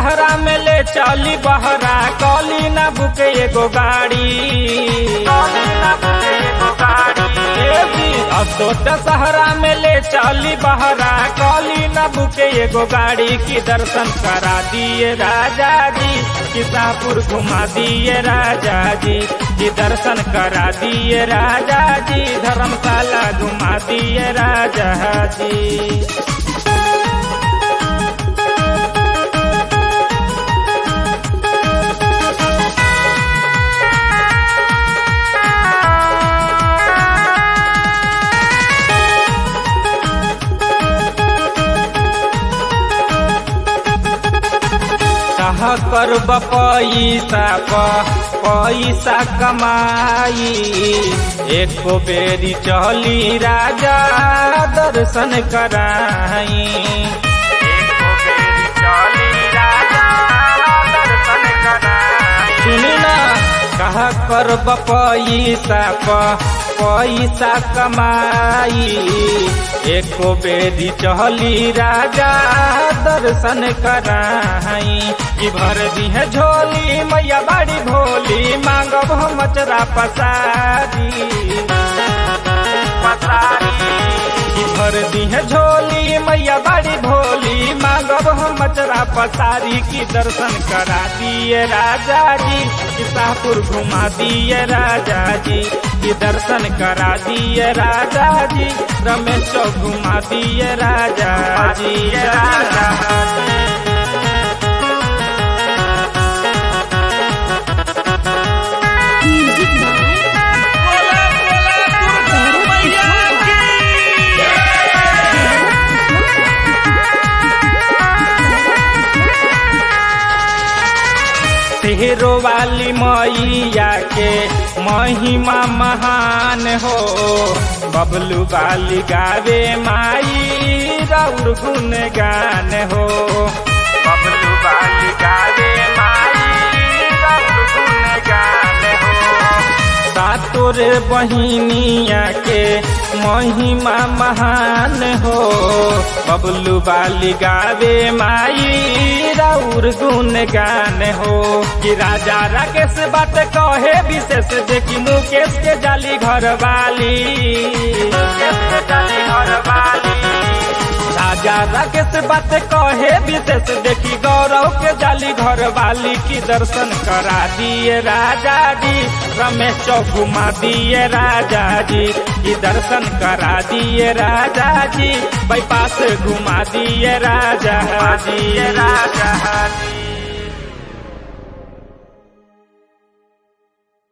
दशहरा में ले चली बहरा कली ना बुके एगो गाड़ी असो दशहरा में ले चली बहरा कली ना बुके एगो गाड़ी की दर्शन करा दिए राजा जी किसापुर घुमा दिए राजा जी की दर्शन करा दिए राजा जी धर्मशाला घुमा दिए राजा जी कहा कर पैसा पैसा कमाई एको बेरी चली राजा दर्शन कराई एको बेरी चली राजा दर्शन कराई सुनी ना कहा कर पैसा पैसा कमाई एको बेरी चहली राजा दर्शन कराई कि भर दी है झोली मैया बाड़ी भोली मांगब हम मचरा पसारी पसारी कि भर दी है झोली मैया बाड़ी भोली मांगब हम मचरा पसारी की दर्शन करा दिए राजा जी कि शाहपुर घुमा दिए राजा जी की दर्शन करा दिए राजा जी रमेश चौक घुमा दिए राजा जी राजा जी म्यूजिक बाय तेहरो वाली मैया के महिमा महान हो बबलू वाली गावे माई राउर गुन गान हो बबलू वाली गावे माई राउर गुन गान हो सातोर बहिनिया के महिमा महान हो बबलू बाली गावे माई राउर गुन गान हो कि राजा राकेश बात कहे विशेष देखी मुकेश के जाली घर वाली मुकेश के जाली घर वाली राजा राकेश बात कहे विशेष देखी गौरव के जाली घर वाली की दर्शन करा दिए राजा जी रमेश चौक घुमा दिए राजा जी की दर्शन करा दिए राजा जी बाईपास घुमा दिए राजा जी राजा जी